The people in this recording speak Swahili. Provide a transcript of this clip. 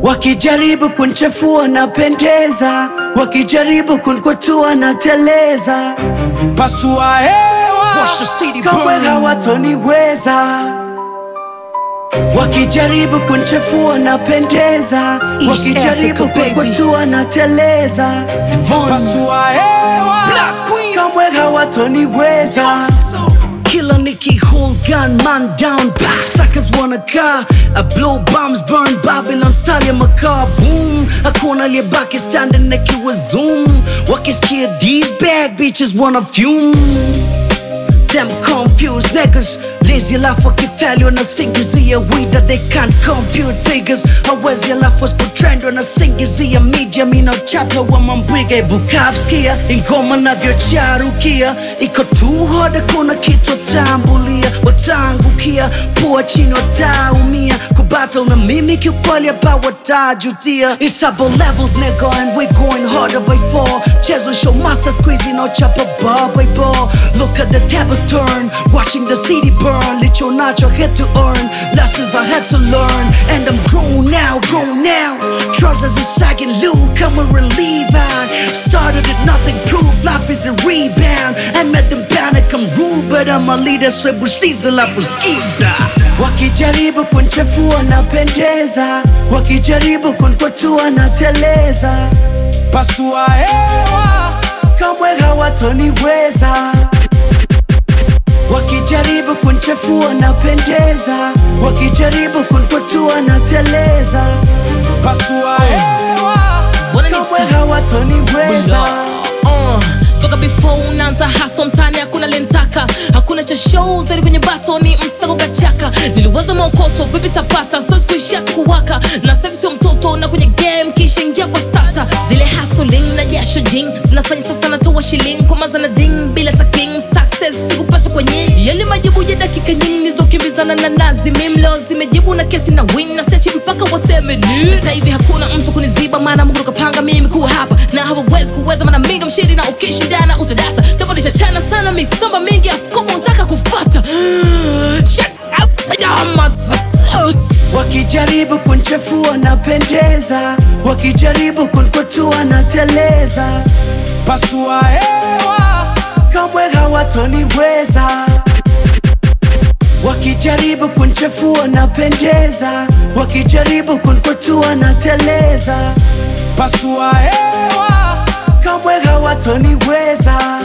Wakijaribu kunchafua napendeza, wakijaribu kunkwatua na teleza, Pasua hewa Watch the city kamwe burn. hawatoniweza. Wakijaribu kunchafua napendeza, East wakijaribu Africa, baby. kunkwatua na teleza, Von Pasua hewa Black Queen. kamwe hawatoniweza. Killer Nicky, hold gun, man down, bah, suckers wanna car. I blow bombs, burn Babylon style ya makaa, boom. Hakuna aliyebaki standing nikiwa zoom. Wakisikia these bad bitches wanna fume. Them confused niggas lazy alafu wakifeli wanasingizia weed that they can't compute figures hawezi alafu wasipotrend wanasingizia media mina chapa wa mambwiga ibukavskia ingoma navyocharukia iko tu hoda kuna kitu watambulia watangukia pua chini wataumia kubattle na mimi kiukweli hapa watajutia it's about levels nigga and we going harder by four chezo show master squeezing no chapa bar by bar look at the tables turn watching the city burn licho nacho had to earn lessons I had to learn and I'm grown now grown now trousers are sagging loose come and relieve I started at nothing proof life is a rebound I met them panic I'm rude but I'm a leader so busiza life was skiza Wakijaribu kunchafua napendeza, wakijaribu kunkwatua na teleza, Pasua hewa kamwe hawatoniweza. Wakijaribu kunchafua napendeza, wakijaribu kunkwatua na teleza, Pasua hewa kamwe hawatoniweza. Uh, toka before unaanza haso mtani hakuna lentaka hakuna cha show zaidi kwenye bato ni msako kachaka niliwaza maokoto vipi tapata siwezi kuishia tu kuwaka na sasa sio mtoto na kwenye game kisha ingia kwa stata zile hustling na jasho jing zinafanya sasa natoa shilling kwa maza na ding bila taking success sikupata kwenye yale majibu ya dakika nyingi nilizokimbizana na nazi mimlo zimejibu na kesi na win na sechi mpaka waseme ni sasa hivi hakuna mtu kuniziba maana Mungu kapanga mimi kuwa hapa na hawawezi kuweza maana mimi ndo mshindi na ukishindana utadata tafadhalisha chana sana misamba mingi afukomo unataka kufata Shut up, ya mother- Wakijaribu kunchafua napendeza, wakijaribu kunkwatua na teleza, Pasua hewa kamwe hawatoniweza. Wakijaribu kunchafua napendeza, wakijaribu kunkwatua na teleza, Pasua hewa kamwe hawatoniweza.